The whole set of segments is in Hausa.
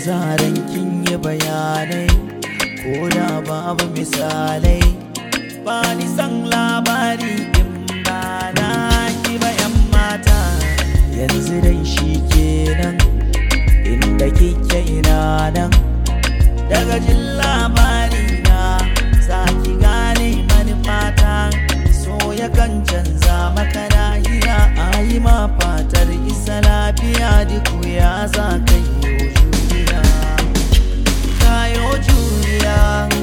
zaran kin yi bayanai ko da babu misalai ba ni san labari in ba na ki ba yan mata yanzu dai shi kenan inda kike ina nan daga jin labari na za ki gane manufata so yakan canza maka lahiya a yi ma fatar isa lafiya duk ya za ka yi juriya kayo juriya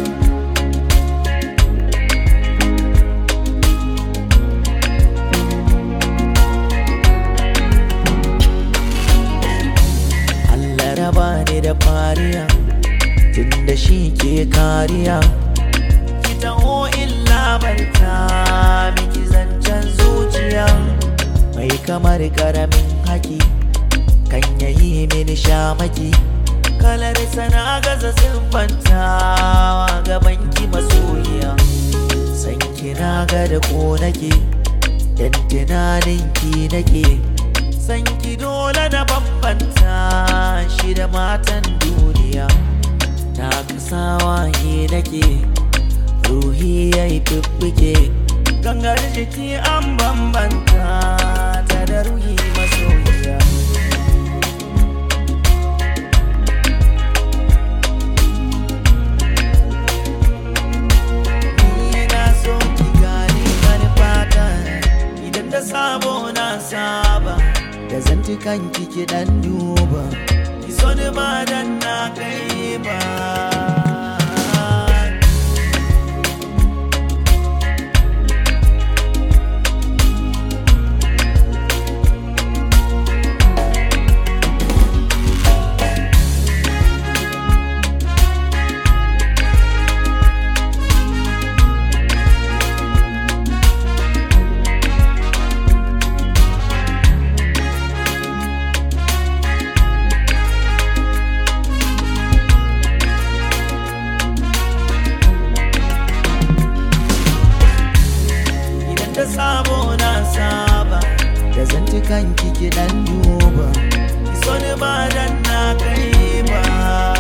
Allah raba ni da fariya tunda shi ke kariya ki taho illa barta miki zancen zuciya mai kamar karamin haki kan yayi mini shamaki kalar sana gaza siffantawa gaban ki masoyiya san kina ga da ko nake dan tunanin ki nake san ki dole na bambanta shi da matan duniya na kasawa yi nake ruhi ya yi fiffike gangar jiki an bambanta ta da ruhi masoyiya Ni na so ki gane manufata idan da sabo na saba da zantukan kiki dan duba ki so ni ba dan na kai ba idan da sabo na saba da zantukan kiki dan duba ki so ni ba dan na kai ba